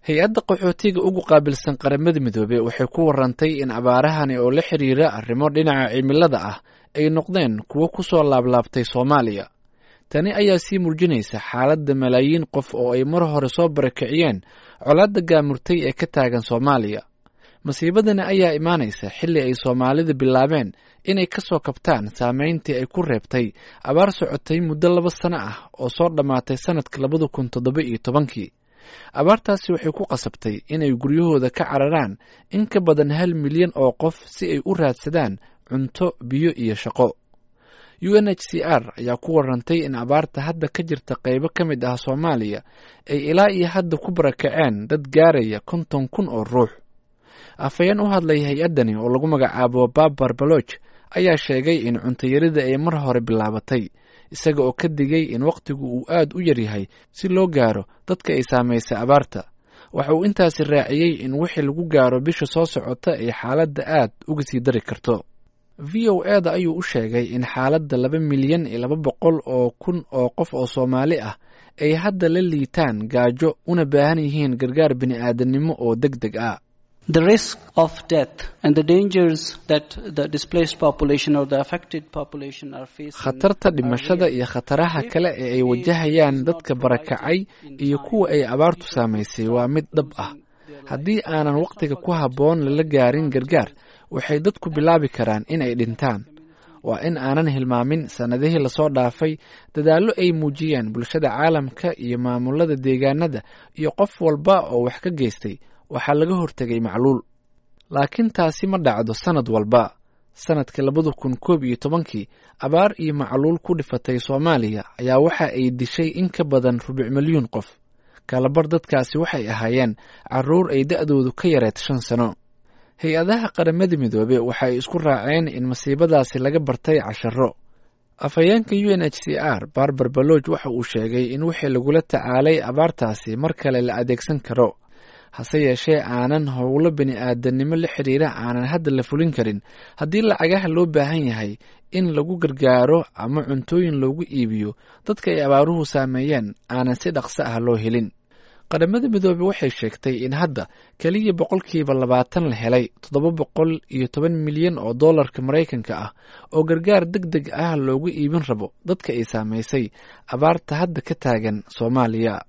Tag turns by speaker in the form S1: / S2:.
S1: hay-adda qaxootiga ugu qaabilsan qaramada midoobey waxay ku warantay in abaarahani oo la xiriira arrimo dhinaca cimilada ah ay noqdeen kuwo ku soo laablaabtay soomaaliya tani ayaa sii muujinaysa xaaladda malaayiin qof oo ay mar hore soo barakiciyeen colaadda gaamurtay ee ka taagan soomaaliya masiibadani ayaa imaanaysa xilli ay soomaalida bilaabeen inay ka soo kabtaan saameyntii ay ku reebtay abaar socotay muddo laba sano ah oo soo dhammaatay sannadka labada kun toddoba iyo tobankii abaartaasi waxay ku qasabtay inay guryahooda ka cararaan in ka badan hal milyan oo qof si ay u raadsadaan cunto biyo iyo shaqo u n h c r ayaa ku warantay in abaarta hadda ka jirta qaybo ka mid ah soomaaliya ay ilaa iyo hadda ku barakaceen dad gaaraya konton kun oo ruux afhayeen u hadlay hay-addani oo lagu magacaabo babar baloch ayaa sheegay in cuntayarida ay mar hore bilaabatay isaga oo ka digay in wakhtigu uu aad u yaryahay si loo gaaro dadka ay saamaysay abaarta waxa uu intaasi raaciyey in wixii lagu gaaro bisha soo socota ay xaaladda aad uga sii dari karto v o e da ayuu u sheegay in xaaladda laba milyan iyo laba boqol oo kun oo qof oo soomaali ah ay hadda la liitaan gaajo una baahan yihiin gargaar bini-aadamnimo oo deg deg ah
S2: The risk of death and the dangers that the displaced population or the affected population are facing.
S1: khatarta dhimashada iyo khataraha kale ee ay wajahayaan dadka barakacay iyo kuwa ay abaartu saamaysay waa mid dhab ah haddii aanan wakhtiga ku habboon lala gaarin gargaar waxay dadku bilaabi karaan in ay dhintaan waa in aanan hilmaamin sannadihii lasoo dhaafay dadaallo ay muujiyeen bulshada caalamka iyo maamulada deegaanada iyo qof walba oo wax ka geystay waxaa laga hortegay macluul laakiin taasi ma dhacdo sannad walba sannadkii labada kun koob iyo tobankii abaar iyo macluul ku dhifatay soomaaliya ayaa waxa ay dishay in ka badan rubuc milyuun qof kalabar dadkaasi waxay ahaayeen caruur ay da-doodu ka yareed shan sano hay-adaha qaramada midoobe waxay isku raaceen in masiibadaasi laga bartay casharo afhayeenka u n h c r barbar balooj waxa uu sheegay in wixii lagula tacaalay abaartaasi mar kale la adeegsan karo hase yeeshee aanan howlo bini-aadanimo la xiriira aanan hadda la fulin karin haddii lacagaha loo baahan yahay in lagu gargaaro ama cuntooyin loogu iibiyo dadka ay abaaruhu saameeyeen aanan si dhaqso ah loo helin qaramada midoobe waxay sheegtay in hadda keliya boqolkiiba labaatan la helay toddoba boqol iyo toban milyan oo dollarka maraykanka ah oo gargaar deg deg ah loogu iibin rabo dadka ay saamaysay abaarta hadda ka taagan soomaaliya